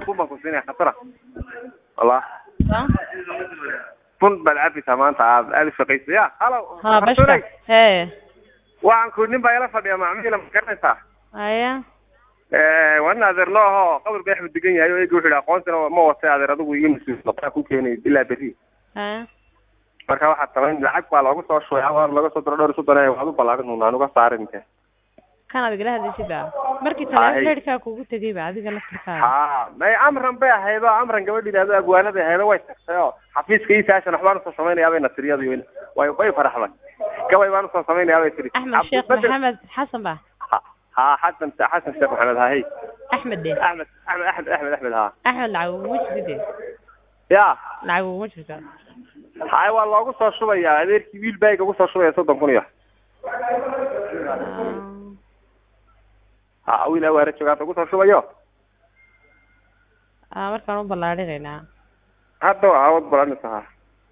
bun baan ku siinaya khatara wallah Sa? bun baad cabaysaa maanta aad aad u shaqaysa ya halo ha bashka Khatarey, hee waxaan ku nin baa ila fadhiya macmiila ma garanaysaa haya waa nin adeer loo aho qabr bay axmed degan yahay oo eega wuxuu yihi aqoonsina ma watay adeer adigu iga mas-uul noqdaa ku keenay ilaa berri haya marka waxaad samayn lacag baa loogu soo shubay abaar laga soo diro dhowr soddon waad u ballaarin uun aan uga saarin inte kanaad igala hadlaysid ba markii Hay. taleefon reerkaa kugu tegay ba adiga laftirkaaga ha may amran bay ahayd oo amran gabadh yidhahdo agwaanada ahayd oo way tagtay oo xafiiska iisaashan waxbaan usoo samaynayaa bay nasiriyadu weyn way way faraxday gabay baan usoo samaynayaa bay tiri axmed sheekh Cabdibadr- maxamed xasan ba ha ha, xasan xasan sheekh maxamed ha hey axmed de axmed axmed axmed axmed axmed ha axmed lacag uguma jirto de ya lacag uguma jirto hay waa loogu soo shubayaa adeerkii wiil baa iga soo shubaya soddon kun iyo Ah, ha wiil awaare joogaata ugu soo shubayo ah, markaan u ballaarinaynaa hadda waa awood balanisa ha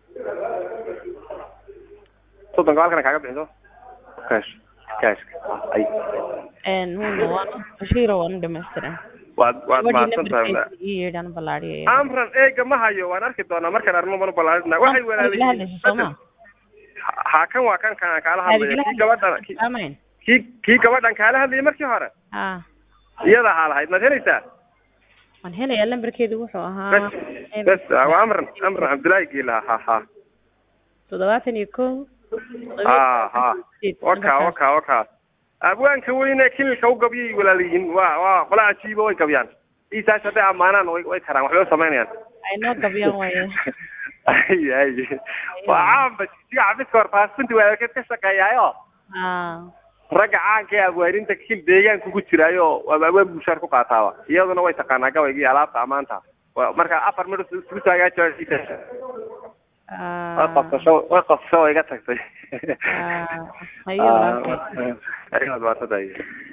soddonka halkan kaaga bixiso cash cash ay een hunda waan bashiiro waan u dhamaystiran waad waad gabadhii mahadsan tahay nambarkeeda ii yeedhaan ballaariyaya amran eega ma hayo waan arki doonaa markaan arno banu ballaarinaa waxay igala hadlaysa sooma walaalayiin ha kan waa kan kaan kaala hadlaya kii gabadhan kii- amayn kii kii gabadhan kaala hadlayay markii hore ah iyada haa lahayd maad helaysaa waan helayaa lambarkeedu wuxuu ahaa bes bes waa amran amran cabdullaahi giila ha ha toddobaatan iyo kow ha ha waka waka waka abwaanka weyne kililka u gabyay walaalayihiin waa waa qola cajiiba way gabyaan isaas hadday ammaanaan way way karaan waxbay u samaynayaan ay noo gabyaan waaye ay ay waa caamba siga xafiska horfaasinta waalkeed ka shaqeeyaayo ah ragga caanka ee abwaarinta kil deegaanka ku jiraayo waa abwaan bulshaar ku qaataaba iyaduna way taqaanaa gabayga iyo alaabta ammaanta Waa- marka afar midh isku taagaajo way ah qabsasho way qabsasho way iga tagtay ah hayo walaalkay ayaad maadsantahay